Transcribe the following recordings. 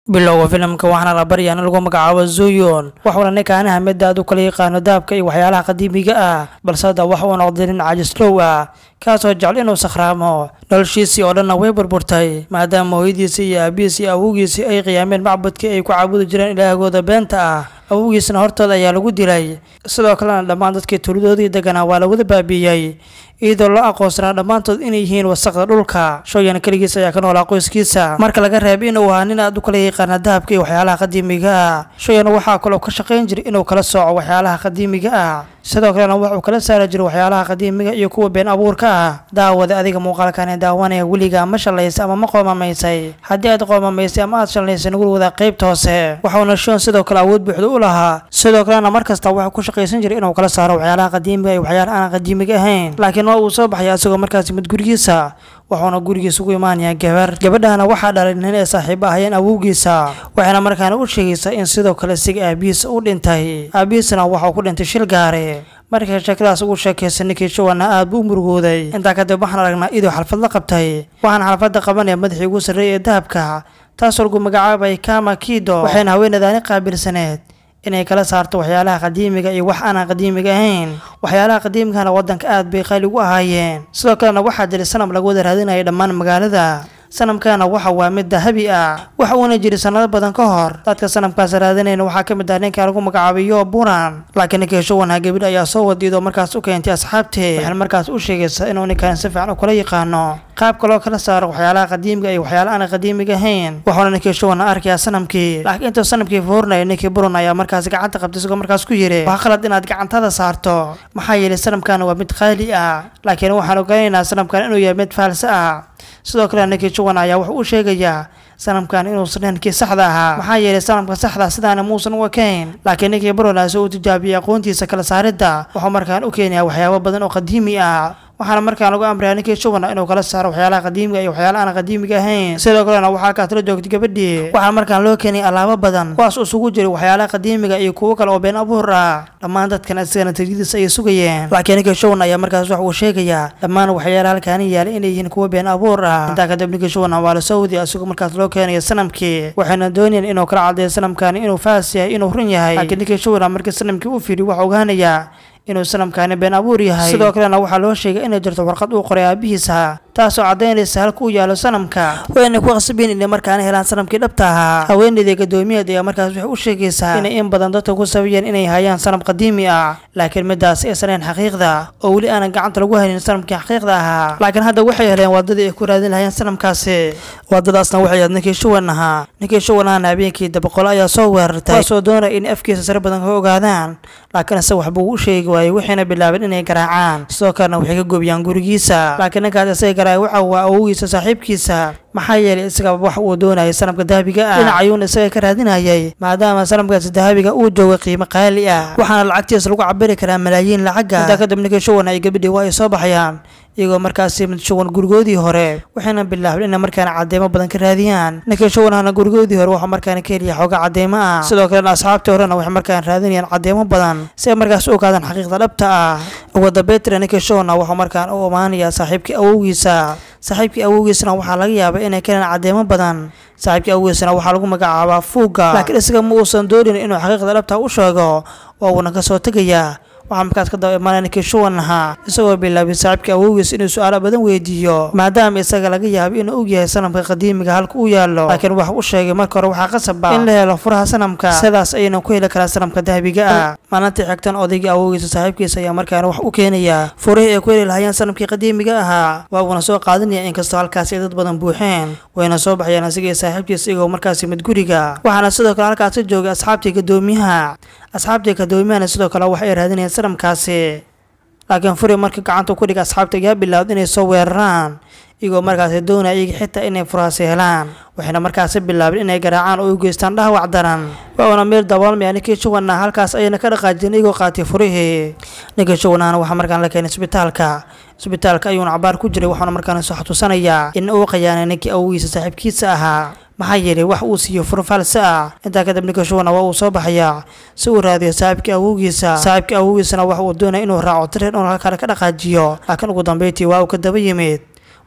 bilowga filimka waxaana la baryaa in lagu magacaabo zuyon waxuuna ninkaani hamid aad u kala yaqaano dahabka iyo waxyaalaha qadiimiga ah balse hadda waxa uu noqday nin caajislow ah kaasoo jecel inuu sakhraamo noloshiisii oo dhanna way burburtay maadaama hooyadiisii iyo aabihiisii iyo awowgiisii ay qiyaameen macbudkii ay ku caabudi jireen ilaahgooda beenta ah awowgiisna hortooda ayaa lagu dilay sidoo kalena dhammaan dadkii tuuladoodii deganaa waa lawada baabiiyey iyadoo loo aqoonsanaa dhammaantood inay yihiin wasaqda dhulka shooyan keligiis ayaa ka noolaa qoyskiisa marka laga reebay inuu ahaa nin aad u kala yaqaana dahabka iyo waxyaalaha qadiimiga ah shooyan waxaa kaloo ka shaqayn jiray inuu kala sooco waxyaalaha qadiimiga ah sidoo kalena waxuu kala saari jiray waxyaalaha qadiimiga iyo kuwa been abuurka ah daawada adiga muuqaalkani daawanaya weligaa ma shallaysay ama ma qoomamaysay haddii aad qoomamaysay ama aad shallaysay nagul wadaa qaybta hoose waxuuna shoon sidoo kale awood buuxda u lahaa sidoo kalena mar kasta waxuu ku shaqaysan jiray inuu kala saaro waxyaalaha qadiimiga iyo waxyaalaha aan qadiimiga ahayn laakiin waa uu soo baxaya isagoo markaasi mid gurigiisa wuxuuna gurigiisa ugu imaanayaa gabar gabadhana waxaa dhalay nin ay saaxiibo ahayeen awowgiisa waxayna markaana u sheegaysaa in sidoo kale isaga aabihiisa u dhintay aabihiisana waxau ku dhintay shil gaare markay sheekadaas ugu sheekaysa ninkii shawana aad buu u murugooday intaa kadib waxaan aragnaa idoo xalfad la qabtay waxaan xalfadda qabanaya madaxii ugu sarreeyay ee dahabka taasoo lagu magacaabay kama kido waxayna haweenadaani qaabilsaneed inay kala saarto waxyaalaha qadiimiga iyo wax aanan qadiimiga ahayn waxyaalaha qadiimigana waddanka aad bay qaali ugu ahaayeen sidoo kalena waxaa jiray sanam lagu wada raadinaya dhammaan magaalada sanamkana waxa waa mid dahabi ah waxa uuna jiray sanado badan ka hor dadka sanamkaas raadinayna waxaa ka mid ah ninka lagu magacaabayo buran laakiin ninkii showanha gabadh ayaa soo wadiidoo markaas u keentay asxaabtee waxayna markaas u sheegaysaa inuu ninkan si fiican u kala yaqaano qaabka loo kala saaro waxyaalaha qadiimiga iyo waxyaala aan qadiimiga ahayn waxuuna ninkii showana arkayaa sanamkii laakiin intuu sanamkii foornaya ninkii buran ayaa markaas gacanta qabtay isagoo markaas ku yiri waa qalad inaad gacantada saarto maxaa yeelay sanamkan waa mid qaali ah laakiin waxaan oganaynaa sanamkan inuu yahay mid faalse ah sidoo kale ninkii juwan ayaa wuxuu u sheegayaa sanamkan inuusan dhankii saxda ahaa maxaa yeelay sanamka saxda sidaana muusan u ekayn laakiin ninkii buronaas uu tijaabiyey aqoontiisa kala saaridda wuxuu markaan u keenayaa waxyaabo badan oo qadiimi ah waxaana markaan lagu amrayaa ninkii shuwana inuu kala saaro waxyaalaha qadiimiga iyo waxyaala aan qadiimiga ahayn sidoo kalena waxaa kaatala joogtay gabadhii waxaa markaan loo keenay alaabo badan kuwaas isugu jiray waxyaalaha qadiimiga iyo kuwo kale oo been abuur ah dhammaan dadkan isagana tajridiis ayay sugayeen laakiin ninkii shuwan ayaa markaas wax uu sheegayaa dhammaan waxyaalaha halkaani yaalay inay yihiin kuwo been abuur ah intaa kadib ninkii shuwana waa la soo wadiya isagoo markaas loo keenayo sanamkii waxayna doonayeen inuu kala caddeeyo sanamkani inuu faas yahay inuu run yahay laakiin ninkii shuwana markii sanamkii u fiiriy waxaa ogaanayaa inuu sanamkaani been abuur yahay sidoo kalena waxaa loo sheegay inay jirto warqad uu qoray aabihiisa taasoo caddaynaysa halka uu yaalo sanamka wayna ku qasbiin inay markaana helaan sanamkii dhabta ahaa haweenaydii gadoomiyaed ayaa markaas waxay u sheegaysaa inay in badan dadka ku sabiyeen inay hayaan sanam qadiimi ah laakiin midaas aysan ahayn xaqiiqda oo weli aanan gacanta lagu haynin sanamkii xaqiiqda ahaa laakiin hadda waxay heleen waddadii ay ku raadin lahayeen sanamkaasi waddadaasna waxay ahayd ninkii shuwan ahaa ninkii shuwan ahana habeenkii dabaqolo ayaa soo weerartay kuwaasoo doonaya in afkiisa sare badan ka ogaadaan laakiin ise waxbuu u sheegi waayey waxayna bilaabeen inay garaacaan sidoo kalena waxay ka goobiyaan gurigiisa laakiin ninkaas isaga garaaya waxa waa awowgiisa saaxiibkiisa maxaa yeelay isaga wax uu doonayay sanamka dahabiga ah dhinac ayuuna isaga ka raadinayay maadaama sanamkaasi dahabiga uu joogay qiimo qaali ah waxaana lacagtiisa lagu cabiri karaa malaayiin lacaga intaa kadib ninkii shuwan ay gabadhii waa ay soo baxayaan iyagoo markaasi mid shuwan gurigoodii hore waxayna bilaabeen inay markaana cadeymo badan ka raadiyaan ninkii shuwanahana gurigoodii hore waxaa markaana ka heliya xooga cadeymo ah sidoo kalena asxaabtii horena waxay markaan raadinayaan cadeymo badan si ay markaas u ogaadaan xaqiiqda dhabta ah ugu dambeyntina ninkii shuwana wuxuu markaan u imaanayaa saaxiibkii awowgiisa saaxiibkii awowgiisana waxaa laga yaabay inay ka helaan cadeymo badan saaxiibkii awowgiisana waxaa lagu magacaabaa fuuga laakiin isaga ma uusan doonin inuu xaqiiqda dhabta u sheego oo uuna kasoo tegayaa waxaa markaas ka daba imaanaya ninkii shuwan ahaa isagoo bilaabay saaxiibkii awowgiis inuu su-aalo badan weydiiyo maadaama isaga laga yaabay inuu og yahay sanamka qadiimiga halka uu yaallo laakiin wax u sheegay marka hore waxaa qasaba in la helo furaha sanamka sidaas ayayna ku heli karaa sanamka dahabiga ah maalintii xigtan odaygii awowgiisa saaxiibkiisa ayaa markaana wax u keenaya furihii ay ku heli lahayeen sanamkii qadiimiga ahaa waa uuna soo qaadanaya inkastoo halkaasi ay dad badan buuxeen wayna soo baxayaan asigii saaxiibkiisa iyagoo markaasi mid guriga waxaana sidoo kale halkaasi joogay asxaabtii gadoomiyaha asxaabtii gadoomiyahana sidoo kale wax ay raadinayeen sanamkaasi laakiin furi markii gacanta ku dhiga asxaabta ayaa bilaawd inay soo weeraraan iyagoo markaasi doonaya iyaga xitaa inay furahaasi helaan waxayna markaasi bilaabeen inay garaacaan oo u geystaan dhahawac daran wauna meel daboolmaya ninkii shuwanna halkaas ayayna ka dhaqaajiyeen iyagoo qaatay furihii ninkii shuwanahana waxaa markaan la keenay isbitaalka isbitaalka ayuuna cabaar ku jiray waxaana markaan soo xatusanayaa in uu qayaanay ninkii awowgiisa saaxiibkiisa ahaa maxaa yeelay wax uu siiyo fur false ah intaa kadib ninka shuwana waa uu soo baxayaa si uu raadiyo saaxiibkii awowgiisa saaxiibkii awowgiisana waxa uu doonaya inuu raaco tireer inuu halkaale ka dhaqaajiyo laakiin ugu dambeyntii waa uu ka daba yimid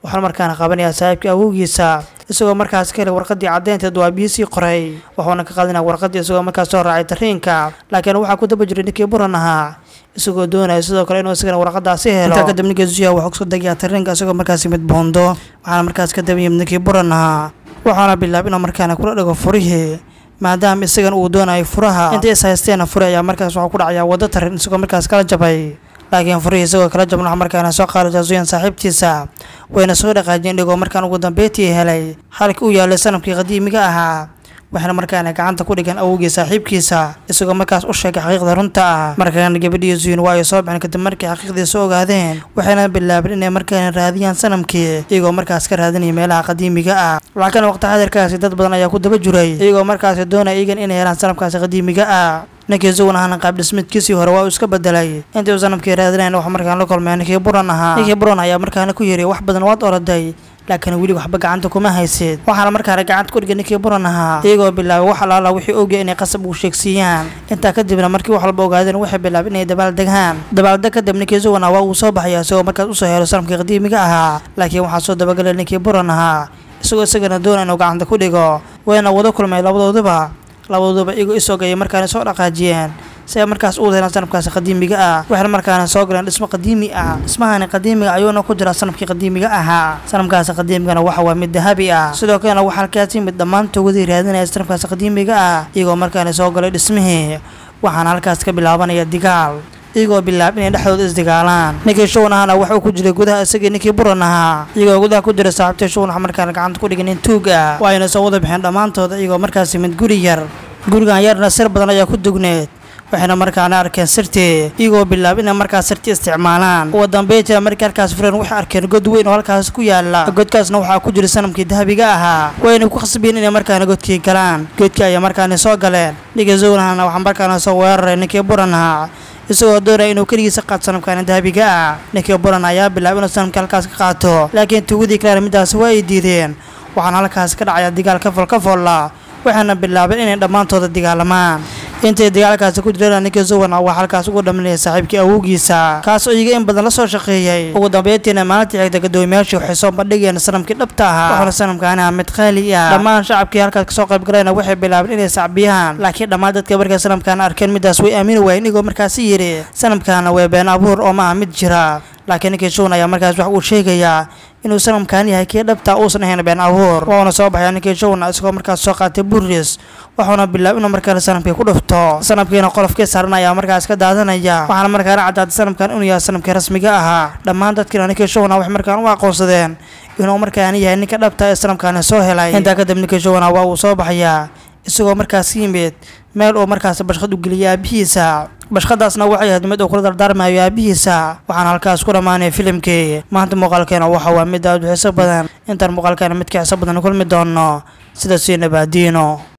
waxaana markaana qabanayaa saaxiibkii awowgiisa isagoo markaas ka helay warqadii caddeynteed waa biisii qoray wuxuuna ka qadinaya warqadii isagoo markaas soo raacay tariinka laakiin waxaa ku daba jiray ninkii buran ahaa isagoo doonaya sidoo kale inuu isagana warqadaasi helo intaa kadib ninkii zuya wuxuu kusoo degayaa tariinka isagoo markaas yimid boondo waxaana markaas ka daba yimid ninkii buran ahaa waxaana bilaabay inuu markaana kula dhigo furihii maadaama isagan uu doonayo furaha inta is haysteena furi ayaa markaas waxuu ku dhacayaa waddo tarin isagoo markaas kala jabay laakiin furihii isagoo kala jaban waxa markaana soo qaadaysaa zuyan saaxiibtiisa wayna soo dhaqaajiyeen dhigoo markaan ugu dambeyntii helay halkii uu yaalay sanamkii qadiimiga ahaa waxayna markaana gacanta ku dhigan awowgii saaxiibkiisa isagoo markaas u sheegay xaqiiqda runta ah markaana gabadhii zuyin waa ay soo baxeen kadib markii xaqiiqdiisa ogaadeen waxayna bilaabeen inay markaana raadiyaan sanamkii iyagoo markaas ka raadinaya meelaha qadiimiga ah laakiin waqti xadirkaasi dad badan ayaa ku daba jiray iyagoo markaasi doonaya iyagan inay helaan sanamkaasi qadiimiga ah ninkii zuwan ahaana qaab dhismeedkiisii hore waa uu iska bedelay intii uu sanamkii raadinayn wax markaan la kulmay ninkii buran ahaa ninkii buran ayaa markaana ku yidhi wax badan waad oroday laakiin weli waxba gacanta kuma haysid waxaana markaana gacanta ku dhigay ninkii buran ahaa iyagoo bilaabay wax alaala wixii ogya inay qasab ugu sheegsiiyaan intaa kadibna markii wax walba ogaadeen waxay bilaabeen inay dabaal degaan dabaaldeg kadib ninkii zuwan waa uu soo baxaya isagoo markaas usoo helo sanamkii qadiimiga ahaa laakiin waxaa soo dabagelay ninkii buran ahaa isagoo isagana doona inuu gacanta ku dhigo wayna wada kulmay labadooduba labadooduba iyagoo isogayay markaana soo dhaqaajiyeen si ay markaas u helaan sanamkaasi qadiimiga ah waxayna markaana soo galeen dhismo qadiimi ah dhismahani qadiimiga ayuuna ku jiraa sanamkii qadiimiga ahaa sanamkaasi qadiimigana waxa waa mid dahabi ah sidoo kalena waxaa halkaas yimid dhammaantoogadii raadinaya sanamkaasi qadiimiga ah iyagoo markaana soo galay dhismihii waxaana halkaas ka bilaabanaya digaal iyagoo bilaab inay dhexdooda isdigaalaan ninkii shuwan ahana waxa uu ku jiray gudaha isagii ninkii buran ahaa iyagoo gudaha ku jira saaxiibtii shuwan waxa markaana gacanta ku dhigan nin tuug ah waayna soo wada bixeen dhammaantooda iyagoo markaas yimid guri yar gurigan yarna sir badan ayaa ku dugneed waxayna markaana arkeen sirtii iyagoo bilaab inay markaas sirtii isticmaalaan ugu dambeyntiina markii halkaas fureen waxay arkeen god weyn oo halkaas ku yaala godkaasna waxaa ku jira sanamkii dahabiga ahaa wayna ku khasbiyeen inay markaana godkii galaan godkii ayaa markaana soo galeen ninkii zownahana waxaa markaana soo weeraray ninkii buran ahaa isagoo doonaya inuu keligiisa qaato sanamkaani dahabiga ah ninkii buran ayaa bilaabay inuu sanamkii halkaas ka qaato laakiin tuugadii kalena middaasi waa ay diideen waxaana halkaas ka dhacaya digaal kafol kafolla waxaana bilaabeen inay dhammaantooda dagaalamaan intay dagaalkaasi ku jireen ninkii zuwan waa halkaas ugu dhaminaya saaxiibkii awowgiisa kaas oo iyaga in badan la soo shaqeeyey ugu dambeyntiina maalintii xigta gadoomiyaashii waxay soo bandhigeen sanamkii dhabta ahaa waxaana sanamkaani ah mid qaali ah dhammaan shacabkii halkaas kasoo qayb galayna waxay bilaabeen inay sacbiyaan laakiin dhammaan dadka markay sanamkaana arkeen middaas way aamini waayeen igoo markaasi yidhi sanamkaana waa been abuur oo ma ah mid jira laakiin ninkii shuwan ayaa markaas wax uu sheegayaa inuu sanamkaan yahay kii dhabta uusan ahayn been abuur wuuna soo baxaya ninkii shuwana isagoo markaas soo qaatay buris wuxuuna bilaab inuu markaana sanamkii ku dhufto sanamkiina qolofkii saaran ayaa markaas ka daadanaya waxaana markaana caddaatay sanamkan inuu yahay sanamkii rasmiga ahaa dhammaan dadkiina ninkii shuwana waxay markaan u aqoonsadeen inuu markaana yahay ninka dhabta ee sanamkaani soo helay intaa kadib ninkii shuwana waa uu soo baxayaa isagoo markaas yimid meel uu markaas bashqad u geliyay aabihiisa bashqadaasna waxay ahayd mid uu kula dardaarmayo aabihiisa waxaana halkaas ku dhammaanaya filimkii maanta muuqaalkeena waxa waa mid aad u xiiso badan intaan muuqaalkeena midka xiiso badan kulmi doono sida sii nabaadiino